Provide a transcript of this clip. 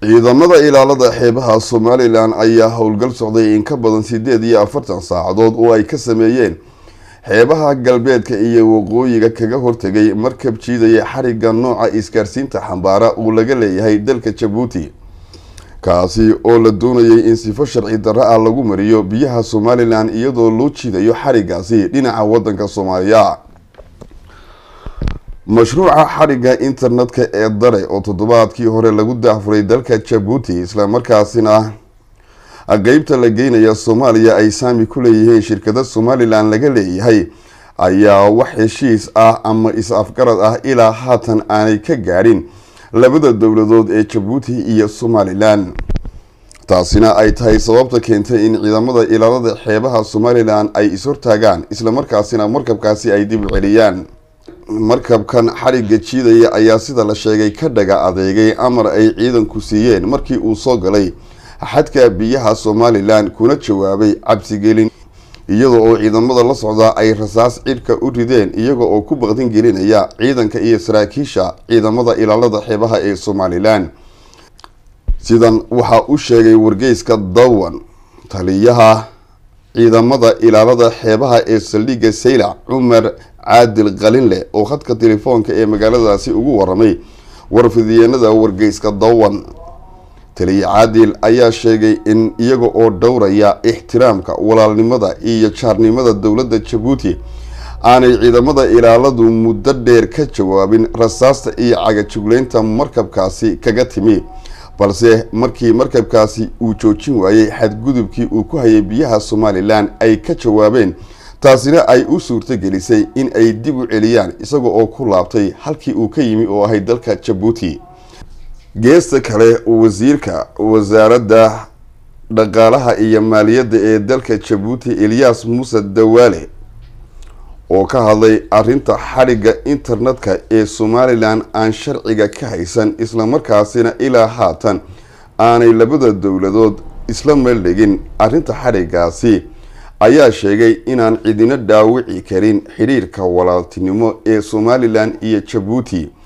ciidamada ilaalada xeebaha somalilan ayaa howlgal socday in ka badan sideed iyo afartan saacadood oo ay ka sameeyeen xeebaha galbeedka iyo waqooyiga kaga hortegay markab jiidaya xariga nooca isgaarsiinta xambaara uu laga leeyahay dalka jabuuti kaasi oo la doonayay in sifo sharci darro ah lagu mariyo biyaha somalilan iyadoo loo jiidayo xarigaasi dhinaca wadanka soomaaliya mashruuca xariga internetka ee dare oo toddobaadkii hore lagu daafuray dalka jabuuti islamarkaasina qeybta la geynaya soomaaliya ay saami ku leeyihiin shirkada somalilan laga leeyahay ayaa wax heshiis ah ama is-afgarad ah ilaa haatan aanay ka gaadhin labada dowladood ee jabuuti iyo somalilan taasina ay tahay sababta keentay in ciidamada ilaalada xeebaha somalilan ay is-hortaagaan islamarkaasina markabkaasi ay dib u celiyaan markabkan xariga jiidaya ayaa sida la sheegay ka dhaga adeegay amar ay ciidanku siiyeen markii uu soo galay xadka biyaha somalilan kuna jawaabay cabsigelin iyada oo ciidamada la socdaa ay rasaas cidhka u rideen iyaga oo ku baqdin gelinaya ciidanka iyo saraakiisha ciidamada ilaalada xeebaha ee somalilan sidan waxaa u sheegay wargeyska dawan taliyaha ciidamada ilaalada xeebaha ee saldhigga saylac cumar caadil qalinleh oo khadka telefoonka ee magaaladaasi ugu waramay warfidiyeenada wargeyska dawan taliya caadil ayaa sheegay in iyaga oo dhowraya ixtiraamka walaalnimada iyo jaarnimada dowladda jabuuti aanay ciidamada ilaaladu muddo dheer ka jawaabin rasaasta iyo cagajugleynta markabkaasi kaga timi balse markii markabkaasi uu joojin waayey xadgudubkii uu ku hayay biyaha somalilan ay ka jawaabeen taasina ay u suurto gelisay in ay dib u celiyaan isaga oo ku laabtay halkii uu ka yimi oo ahay dalka jabuuti geesta kale wasiirka wasaaradda dhaqaalaha iyo maaliyadda ee dalka jabuuti eliyas muuse dawaale oo ka hadlay arinta xadhigga internetka ee somalilan aan sharciga ka haysan islamarkaasina ilaa haatan aanay labada dowladood isla meeldhigin arrinta xadhiggaasi ayaa sheegay inaan cidina dhaawici karin xidhiirka walaaltinimo ee somalilan iyo jabuuti